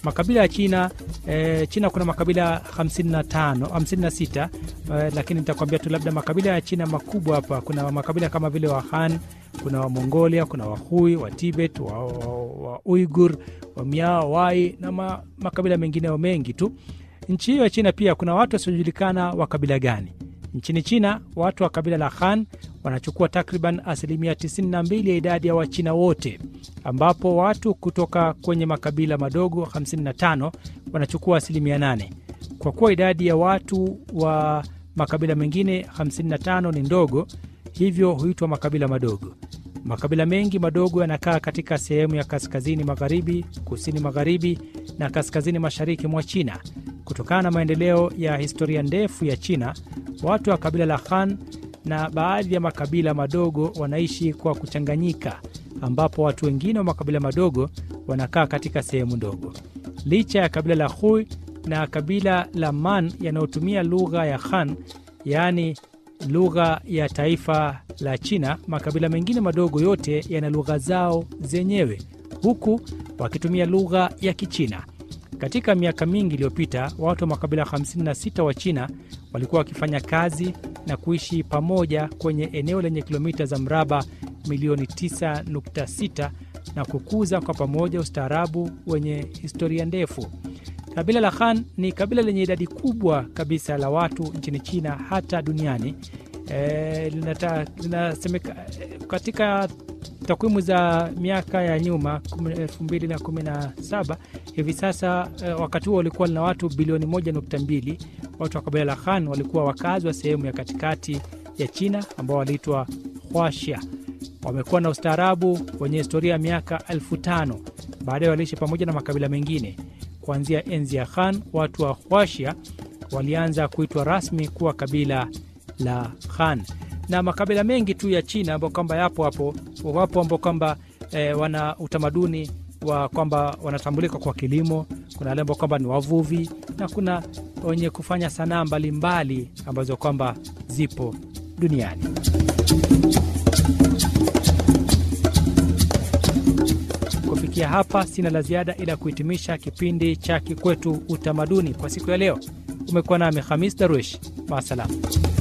makabila ya China e, China kuna makabila 55 56 e, lakini nitakwambia tu labda makabila ya China makubwa hapa. Kuna makabila kama vile wa Han, kuna wa Mongolia, kuna Wahui, wa Tibet, wa, wa, wa Uigur, wa Miao, Wai na ma, makabila mengineo mengi tu. Nchi hiyo ya China pia kuna watu wasiojulikana wa kabila gani. Nchini China watu wa kabila la Han wanachukua takriban asilimia 92 ya idadi ya Wachina wote, ambapo watu kutoka kwenye makabila madogo 55 wanachukua asilimia 8. Kwa kuwa idadi ya watu wa makabila mengine 55 ni ndogo, hivyo huitwa makabila madogo. Makabila mengi madogo yanakaa katika sehemu ya kaskazini magharibi, kusini magharibi na kaskazini mashariki mwa China. Kutokana na maendeleo ya historia ndefu ya China, watu wa kabila la Han na baadhi ya makabila madogo wanaishi kwa kuchanganyika, ambapo watu wengine wa makabila madogo wanakaa katika sehemu ndogo. Licha ya kabila la Hui na kabila la Man yanayotumia lugha ya Han, yaani lugha ya taifa la China, makabila mengine madogo yote yana lugha zao zenyewe, huku wakitumia lugha ya Kichina. Katika miaka mingi iliyopita, watu wa makabila 56 wa China walikuwa wakifanya kazi na kuishi pamoja kwenye eneo lenye kilomita za mraba milioni 9.6 na kukuza kwa pamoja ustaarabu wenye historia ndefu. Kabila la Han ni kabila lenye idadi kubwa kabisa la watu nchini China hata duniani. E, linata, linasemeka, katika takwimu za miaka ya nyuma 2017 hivi sasa e, wakati huo walikuwa lina watu bilioni 1.2. Watu wa kabila la Han walikuwa wakazi wa sehemu ya katikati ya China ambao waliitwa Huaxia. Wamekuwa na ustaarabu wenye historia ya miaka elfu tano. Baadaye waliishi pamoja na makabila mengine. Kuanzia enzi ya Han, watu wa Huaxia walianza kuitwa rasmi kuwa kabila la Han na makabila mengi tu ya China ambao kwamba yapo hapo wapo ambao kwamba e, wana utamaduni wa kwamba wanatambulika kwa kilimo. Kuna wale ambao kwamba ni wavuvi na kuna wenye kufanya sanaa mbalimbali ambazo kwamba zipo duniani. Kufikia hapa, sina la ziada ila kuhitimisha kipindi cha Kikwetu Utamaduni kwa siku ya leo. Umekuwa nami Hamis Darwish, maasalam.